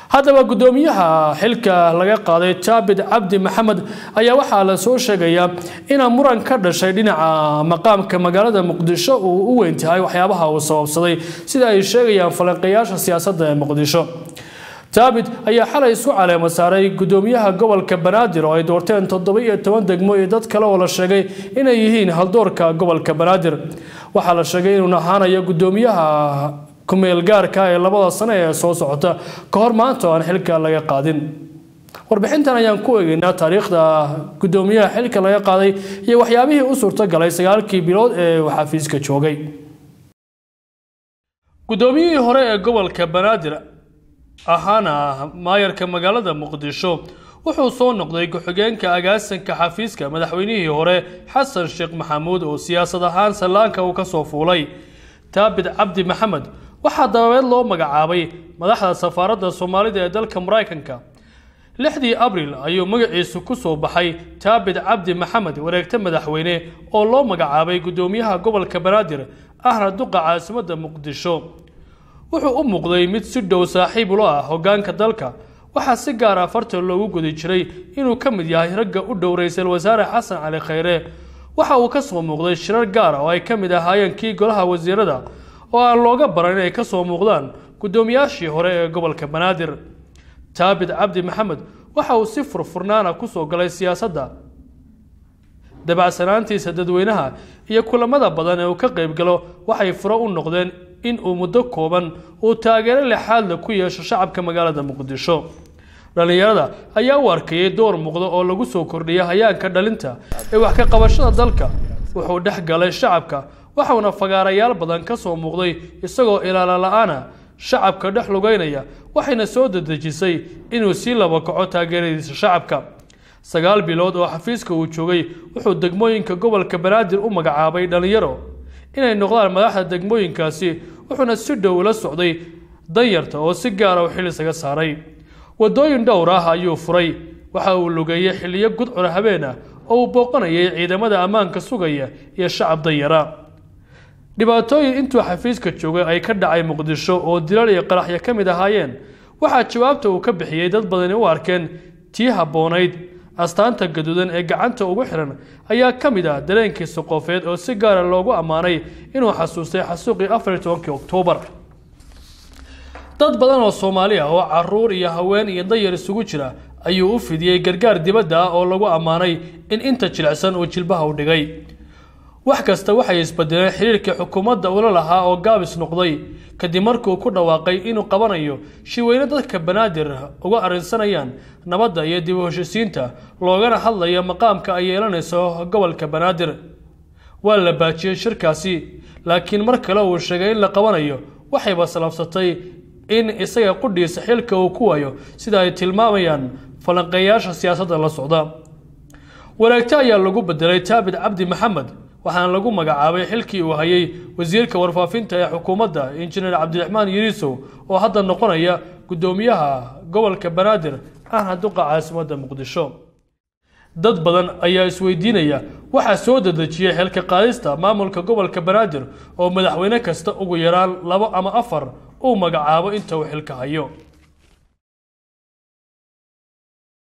haddaba guddoomiyaha xilka laga qaaday jaabid cabdi maxamed ayaa waxaa la soo sheegayaa inaa muran ka dhashay dhinaca maqaamka magaalada muqdisho uu u weyn tahay waxyaabaha uu sababsaday sida ay sheegayaan falanqeeyaasha siyaasadda ee muqdisho jaabid ayaa xalay isku caleema saaray guddoomiyaha gobolka banaadir oo ay doorteen toddoba iyo toban degmo iyo dad kale oo la sheegay inay yihiin haldoorka gobolka banaadir waxaa la sheegay inuu ahaanayo guddoomiyaha kumeel gaarka ee labada sano ee soo socota ka hor maanta oo aan xilka laga qaadin warbixintan ayaan ku eegeynaa taariikhda guddoomiyaha xilka laga qaaday iyo waxyaabihii u suurtogalay sagaalkii bilood ee uu xafiiska joogay guddoomiyihii hore ee gobolka banaadir ahaana maayarka magaalada muqdisho wuxuu soo noqday ku-xigeenka agaasanka xafiiska madaxweynihii hore xasan sheekh maxamuud oo siyaasad ahaan sallaanka uu kasoo fuulay taabid cabdi maxamed waxaa dababeed loo magacaabay madaxda safaaradda soomaalida ee dalka maraykanka lixdii abril ayuu magaciisu ku soo baxay taabid cabdi maxamed wareegta madaxweyne oo loo magacaabay guddoomiyaha gobolka banaadir ahna duqa caasimadda muqdisho wuxuu u muuqday mid si dhow saaxiib ula ah hoggaanka dalka waxaa si gaar ah farta loogu gudi jiray inuu ka mid yahay ragga u dhow ra-iisul wasaare xasan cali khayre waxa uu ka soo muuqday shirar gaar ah oo ay ka mid ahaayeen kii golaha wasiirada oo aan looga baran inay ka soo muuqdaan guddoomiyaashii hore ee gobolka banaadir taabid cabdi maxamed waxa uu si furfurnaana kusoo galay siyaasadda dabacsanaantiisa dadweynaha iyo kulamada badan ee uu ka qayb galo waxay furo u noqdeen in uu muddo kooban uu taageero lexaadla ku yeesho shacabka magaalada muqdisho dhallinyarada ayaa u arkayay door muuqda oo lagu soo kordhiyay hayaanka dhalinta ee wax ka qabashada dalka wuxuu dhex galay shacabka waxauna fagaarayaal badan ka soo muuqday isagoo ilaala la-aana shacabka dhex lugeynaya waxayna soo dedejisay inuu sii laba kaco taageeradiisa shacabka sagaal bilood oo xafiiska uu joogay wuxuu degmooyinka gobolka banaadir u magacaabay dhallinyaro inay noqdaan madaxda degmooyinkaasi wuxuuna si dhow ula socday danyarta oo si gaara u xil isaga saaray waddooyin dhowr ah ayuu furay waxa uu lugeeyey xilliyo gudcura habeen ah oo uu booqanayay ciidamada ammaanka sugaya iyo shacab danyara dhibaatooyin intuu xafiiska joogay ay ka dhacay muqdisho oo dilal iyo qaraxyo ka mid ahaayeen waxaa jawaabta uu ka bixiyey dad badani u arkeen tii habboonayd astaanta gaduudan ee gacanta ugu xiran ayaa ka mid ah dareenkiisa qofeed oo si gaara loogu ammaanay inuu xasuustay xasuuqii afar iyo tobankii oktoobar dad badan oo soomaali ah oo caruur iyo haween iyo dayar isugu jira ayuu u fidiyey gargaar dibadda ah oo lagu ammaanay in inta jilicsan uu jilbaha u dhigay wax kasta waxay isbedeleen xiriirkii xukuumadda ula lahaa oo gaabis noqday kadib markuu ku dhawaaqay inuu qabanayo shiweyne dadka banaadir uga arrinsanayaan nabadda iyo dib u heshisiinta loogana hadlayo maqaamka ay yeelanayso gobolka banaadir waa la baajiyey shirkaasi laakiin mar kale uu sheegay in la qabanayo waxayba salabsatay in isaga qudhiisa xilka uu ku waayo sida ay tilmaamayaan falanqeeyaasha siyaasadda la socda wareegto ayaa lagu bedelay taabid cabdi maxamed waxaana lagu magacaabay xilkii uu hayay wasiirka warfaafinta ee xukuumadda injineer cabdiraxmaan yiriisow oo hadda noqonaya guddoomiyaha gobolka banaadir ahna duqa caasimadda muqdisho dad badan ayaa isweydiinaya waxaa soo dedejiyey xilka qaadista maamulka gobolka banaadir oo madaxweyne kasta ugu yaraan labo ama afar uu magacaabo inta uu xilka hayo